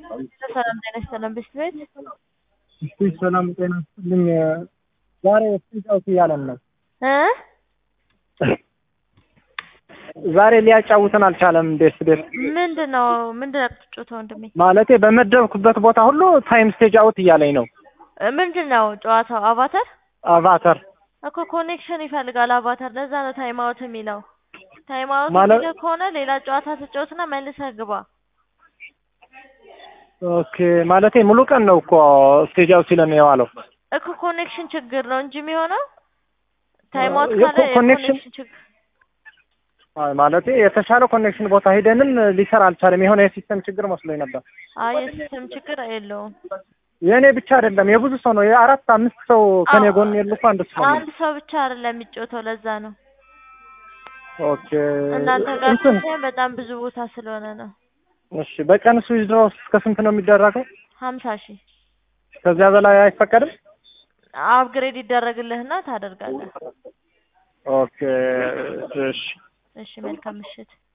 ሰላም ጤና ይስጥልን ብስት ቤት እስቲ ሰላም ጤና ይስጥልኝ። ዛሬ ስፒች አውት እያለን ነው። እ ዛሬ ሊያጫውተን አልቻለም። ቤስ ቤስ ምንድን ነው ምንድን ነው የምትጫወተው ወንድሜ? ማለቴ በመደብኩበት ቦታ ሁሉ ታይም ስቴጅ አውት እያለኝ ነው። እ ምንድን ነው ጨዋታው? አቫተር አቫተር እኮ ኮኔክሽን ይፈልጋል አቫተር። ለዛ ነው ታይም አውት የሚለው። ታይም አውት ማለት- የሚለው ከሆነ ሌላ ጨዋታ ትጫወትና መልሰህ ግባ። ኦኬ። ማለቴ ሙሉ ቀን ነው እኮ ስቴጅ አውት ሲለን የዋለው። እኮ ኮኔክሽን ችግር ነው እንጂ የሚሆነው ታይም አውት የኮ- ካለ ኮኔክሽን- የኮኔክሽን ችግር አይ ማለቴ የተሻለ ኮኔክሽን ቦታ ሂደንም ሊሰራ አልቻለም። የሆነ የሲስተም ችግር መስሎኝ ነበር። አይ የሲስተም ችግር የለውም። የእኔ ብቻ አይደለም የብዙ ሰው ነው። የአራት አምስት ሰው ከኔ አዎ። ጎን የሉ እኮ አንድ ሰው ነው። አንድ ሰው ብቻ አይደለም የሚጫወተው ለዛ ነው። ኦኬ እናንተ ጋር እንትን ሳይሆን በጣም ብዙ ቦታ ስለሆነ ነው። እሺ በቀን ስዊዝ ድሮ እስከ ስንት ነው የሚደረገው? ሀምሳ ሺህ ከዚያ በላይ አይፈቀድም? አፕግሬድ ይደረግልህና ታደርጋለህ። ኦኬ እሺ እሺ መልካም ምሽት።